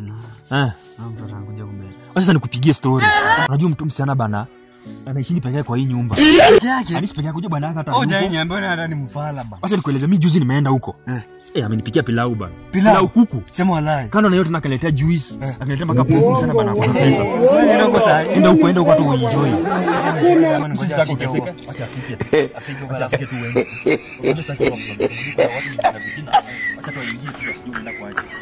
Eh. Na mtoto anakuja kumbe. Sasa nikupigie story. Unajua mtu msichana bana anaishi peke yake kwa hii nyumba. Yake. Anaishi peke yake kuja bwana yake hata. Oh, hayupo. jai niambia hata ni mfala bana. Acha nikueleze mimi juzi nimeenda huko. Eh. Eh, amenipikia pilau bana. Pilau? kuku. Sema walai. Kando na yote nakaletea juice, Eh. akaletea mpaka pofu sana bana kwa pesa. Swali ndogo sana. Enda huko, enda huko tu uenjoy. Sasa nifike zamani ngoja Usitaki afike huko. kuteseka, acha afike. Afike huko Acha alafu. afike tu uende. Unajua sasa kwa sababu kwa watu ni vitina. Acha tu waingie tu wasijue unaenda kwa aje.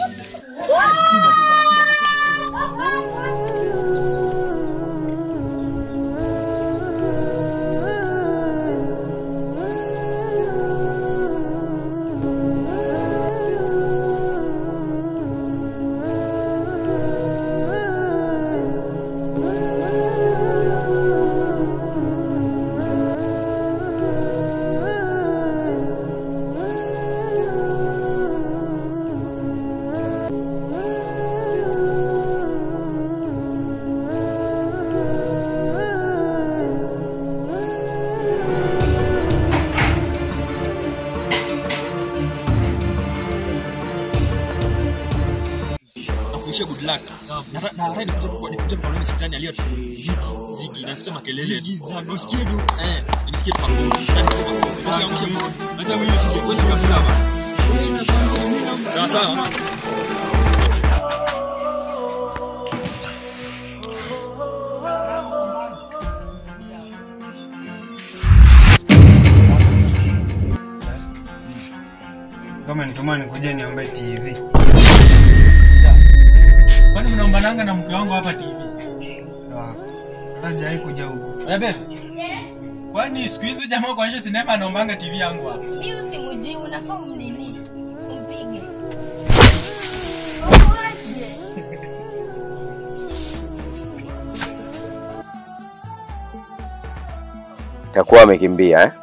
Nakuishia good luck. Na na hata nikuje kwa nikuje kwa nini shetani aliyo zigi zigi nasikia makelele. Zigi zangu usikie tu. Eh, nisikie tu makofi. Nasikia makofi. Acha mimi nifike kwenye kafulama. Sawa sawa. Kama nituma nikuje niombe TV. Kwani mnaombananga na mke wangu hapa TV? Ah, Hata sijai kuja huku. Wewe bebe. Kwani siku hizi jamaa kuonyesha sinema anaombanga TV yangu hapa. Mi usimjui, unafaa umnini, umpige. Takuwa amekimbia eh?